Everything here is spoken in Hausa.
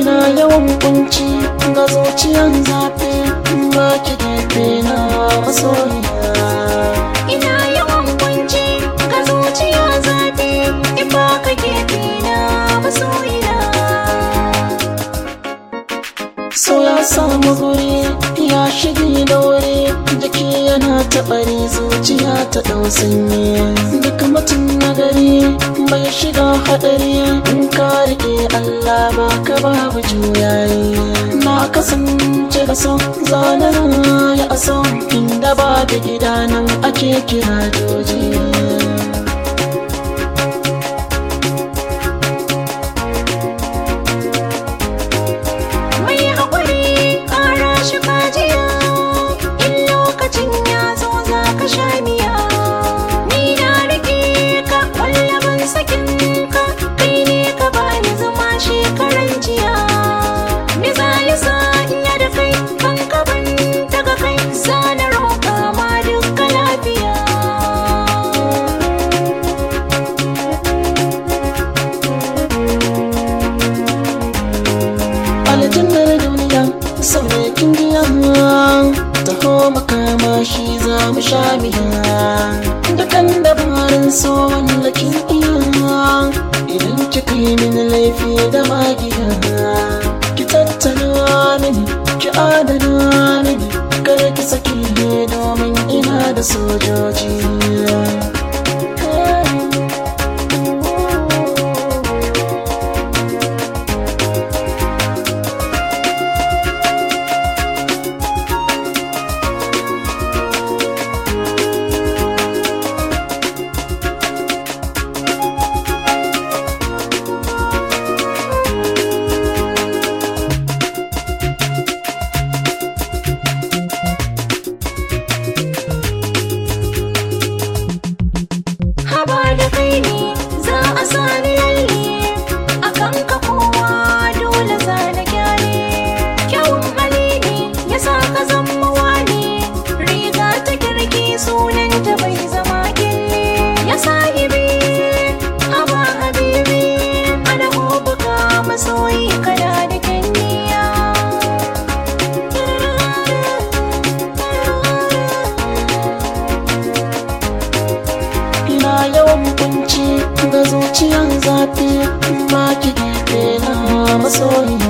ina yawan kunci ga zuciyan zafi ba ki gefe na masoyiya ina yawan kunci ga zuciya zafi in ba ka gefe na masoyina so ya samu guri ya shige da wuri jiki yana taɓari zuciya ta ɗau sanyi duk mutum na gari bai shiga haɗari in ka riƙe Allah ba ka babu juyayi na kasance da son zanen ya aso inda ba da gida nan ake kira joji mai haƙuri ƙara shi kajiya in lokacin ya zo za ka sha miya ni na rike ka wallabin sakin ka kai ne ka bani zama shekaran jiya misali sa in ya da kai kan ka ban daga kai sana roƙa ma duka lafiya aljannar duniya sau ne kin biya taho makama shi za mu sha miya dukan dabarun so wanda kin iya idan kika yi min laifi da magiya ki tattala mini ki adana mini kar ki saki domin ina da sojoji haba da kai ne za a sani lalle a kan ka kowa dole za na gyare kyawun hali ne ya sa ka zama wani riga ta kirki sunan ta bai zama kille ya sahibi haba habibi ana hobuka masoyi kana da kyanniya ina yawan kunci ga zuciyan zafi ba ki gefe na masoyiya